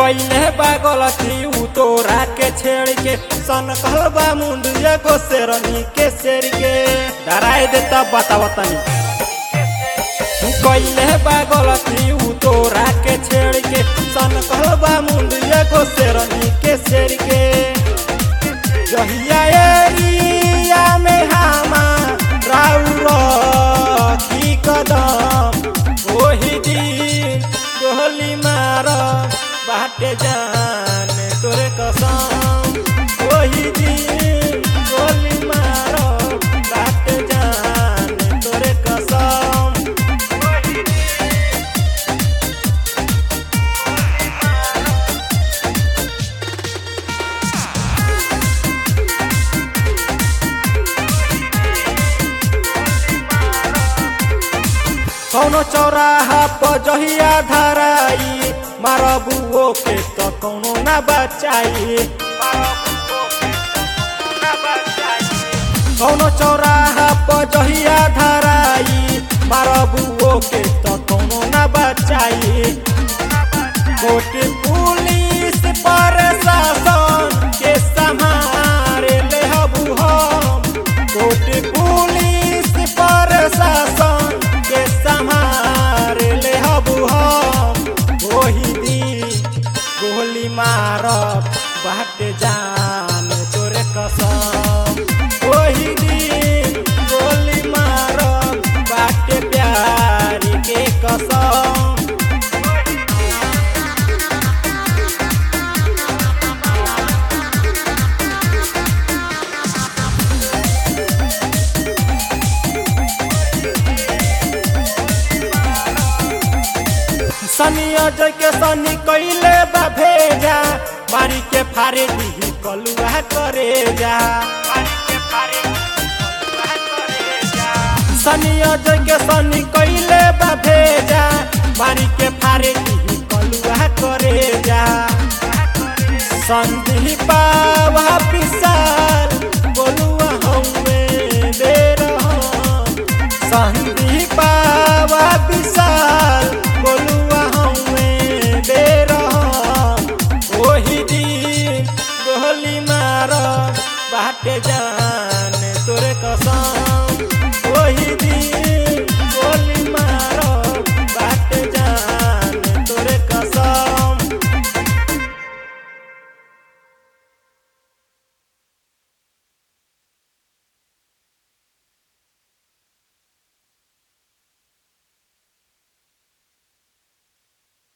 कैले बा गलती उ तोरा के छेड़ के सन कहलबा मुंडिया को शेरनी के शेर के डराए देता बतावा तनी कैले बा गलती उ तोरा के छेड़ के सन कहलबा मुंडिया को शेरनी के शेर के जहिया एरिया में हामा राउर की कदम ओही दिन गोली मार बाटे जान तोरे कसम ओही दिन गोली मार बाटे जान तोरे कसम कौनो चौराहा पर जहिया धराई मारबुओ के तो कौनो ना बचाई कौनो चौराहा पर जहिया धराई मारबुओ के तो कौनो ना बचाई कोट पुलिस पर शासन के संहारे ले हबू हम कोट पुलिस पर शासन के संहारे ले हबू हम ओही दिन गोली मारब बाट जान तोरे कसम ओही दिन गोली मारब बाट प्यार के कसम सनी अजय के सनी कैले बा भेजा मारी के फारे दी कलुआ करे जा सनी अजय के सनी कैले बा भेजा मारी के फारे दी कलुआ करे जा संदीपा पिसा